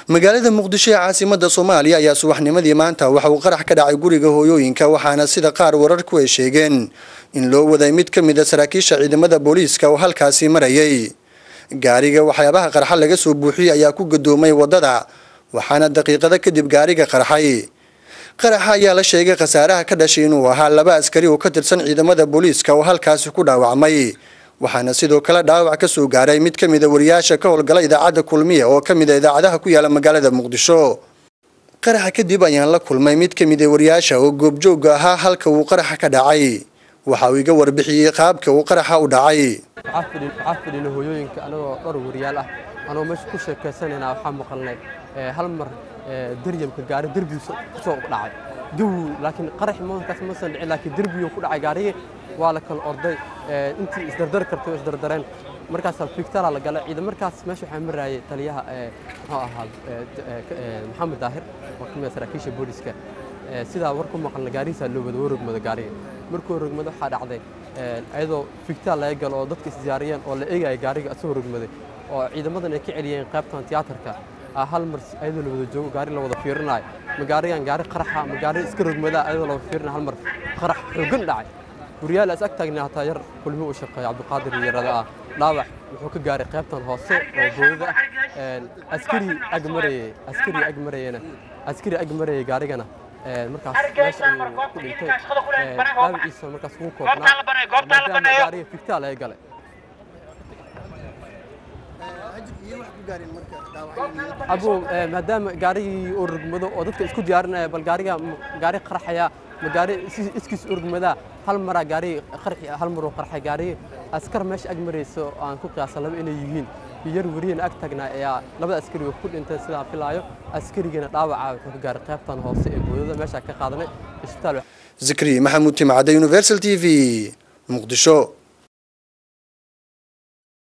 magaalada muqdisho ee caasimada soomaaliya ayaa subaxnimadii maanta waxa uu qarax ka dhacay guriga hooyooyinka waxaana sida qaar wararku ay sheegeen in loo waday mid ka mid a saraakiisha ciidamada booliiska oo halkaasi marayay gaariga waxyaabaha qarxa laga soo buuxiyey ayaa ku gadoomay wadada waxaana daqiiqado kadib gaariga qarxay qaraxa ayaa la sheegay khasaaraha ka dhashay inuu ahaa laba askari oo ka tirsan ciidamada booliiska oo halkaasi ku dhaawacmay waxaana sidoo kale dhaawac ka soo gaaray mid ka mid a wariyaasha ka howlgala idaacadda kulmiya oo ka mid a idaacadaha ku yaala magaalada muqdisho qaraxa kadib ayaan la kulmay mid ka mid a wariyaasha oo goobjooga ahaa halka uu qaraxa ka dhacay waxa uu iga warbixiyey qaabka uu qaraxa u dhacay waxaa fadhina hooyooyinka anagoo dhowr wariyaal ah anoo meesha ku sheekaysanayna waxaa maqalnay hal mar daryamka gaari derbigiisa kusoo dhacay gaw laakiin qarax markaas masan dhicin laakiin derbigii ku dhacay gaarigii waa la kala orday intii isdardar kartay oo isdardareen markaasaa fiigtala la galay ciidan markaas meesha waxaa maraayay taliyaha muxuu ahaa maxamed daahir oo ka mid ah saraakiisha booliska sidaa war ku maqalna gaarihiisaa loo wada warogmada gaariga markuu rogmada waxaa dhacday iyadoo fiigtaal laga galo oo dadka isdiyaariyeen oo la eegaya gaariga asagoo rogmaday oo ciidamadan ay ka celiyeen qaybtan tiyaatarka hal mar ayadoo la wada joogo gaari la wada fiirinayo ma gaarigan gaari qaraxa ma gaari iska rogmadaa ayadoo la wada fiirinayo hal mar qarax xoogan dhacay guryaal is ag taagna hataa yar kulmi uu shaqeeya cabdiqaadir yarada ah dhaawac wuxuu ka gaaray qaybtan hoose oo boodada ah askari ag marayay askari ag marayana askari ag marayay gaarigana markaas meesha ayuu ku dhintay dhaawaciisa markaas ugu koobnaa maadaama gaariga figtaa laga galay abu maadaama gaarigii oo rugmado oo dadka isku diyaarinaya bal gaariga gaari qarxaya ma gaari iskiis urgmadaa hal maraa gaari qarxi hal mar oo qarxay gaari askar meesha ag marayso aan ku qiyaasa laba inay yihiin yar wariyana ag tagnaa ayaa labada askari oo ku dhintay sidaan filaayo askarigana dhaawaca wuxuu ka gaaray qaybtan hoose ee boodada meesha ka qaadanay isbitaal zikri maxamuud timcadde universal t v muqdisho